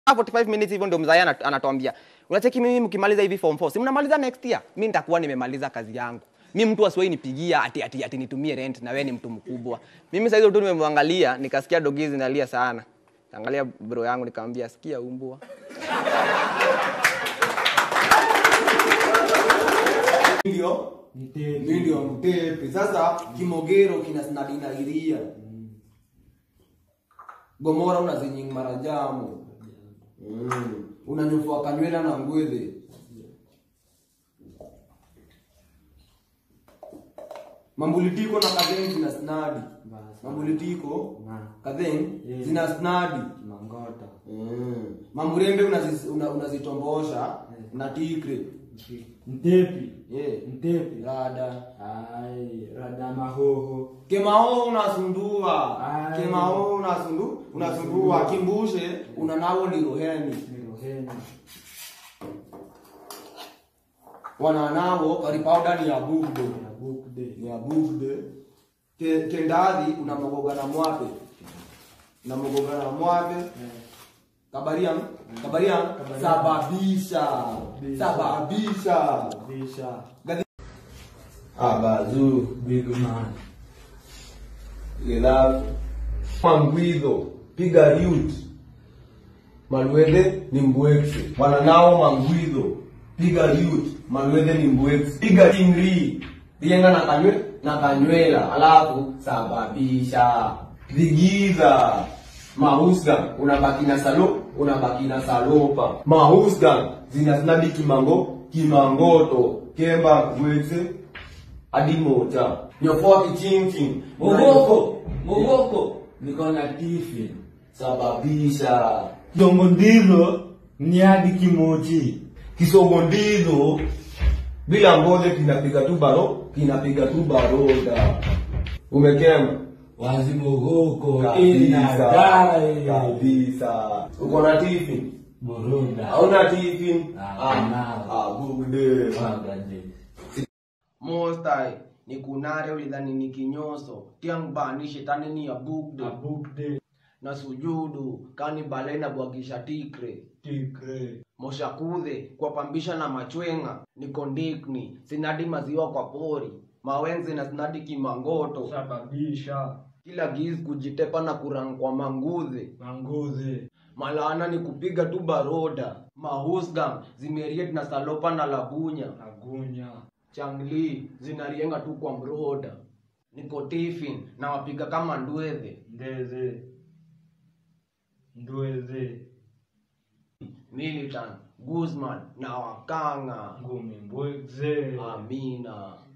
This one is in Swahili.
45 minutes hivyo ndio mzaya anat- anatuambia unacheki mimi mkimaliza hivi form 4 si mnamaliza next year mi nitakuwa nimemaliza kazi yangu mi mtu asiwahi nipigia ati, ati, ati nitumie rent na wewe ni mtu mkubwa mimi saizi tu nimemwangalia nikasikia dogi zinalia sana angalia bro yangu nikamwambia sikia umbwa ndio Mtepe. mi ndio mtepe sasa kimogero kina sinadinairia gomora unazinying marajamu mm. unanyufua kanywela na ngwedhe mambulitiko na kadheng zina snadi Basi. mambulitiko Na. kadheng Yeah. zina snadi Mangota. mm. mamurembe unazi- una- unazitombosha na tikre Mtepi. yeah. Mtepi. rada Ai, rada mahoho. kemao unasundua Ai. kemao unasundu unasundua kimbushe unanawo ni roheni Miroheni. wananawo karipauda ni ya bugdo Na bukde. ni ya bugde Ke- kendadhi unamogoga na mwape unamogoga na mwape kabariam kabariam sababisha sababisha Bisha. abazu Big man. Ilafu. Mangwidho, piga yut. Malwedhe ni mbwekse. Wananao mangwidho, piga yut. Malwedhe ni mbwekse. Piga ingri. Rienga na kanywe na kanywela. Alafu sababisha. Vigiza. Mahusga, unabaki na salo, unabaki na salopa. Mahusga, zinaznabi kimango, kimangoto. Kemba mbwekse, hadi moja. Nyofoa kichinchi. Mogoko. Mogoko. Niko na tifi. sababisha Dongo ndilo ni hadi kimoji. kisogondilo bila mbole kinapiga tu baro kinapiga tu baroda umekema Wazi mogoko. kabisa Inadai. kabisa uko na tifi Boroda. hauna tifi Ah, nao. abude Wagade. mostai ni kunare ulidhani ni kinyoso tiangbani shetani ni abugde Abukde. na sujudu kani balena bwagisha tikre Tikre. moshakudhe kuwapambisha na machwenga ni kondikni sinadi maziwa kwa pori mawenzi na sinadi kimangoto Sababisha. kila giz kujitepa na kurang kwa mangudhe Manguze. malana ni kupiga tu baroda mahusgam zimeriet na salopa na labunya Agunya. changli zinarienga tu kwa mroda niko tifin na wapiga kama ndwedhe Ndeze. Ndweze. militan guzman na wakanga Ngumi mbwekze. amina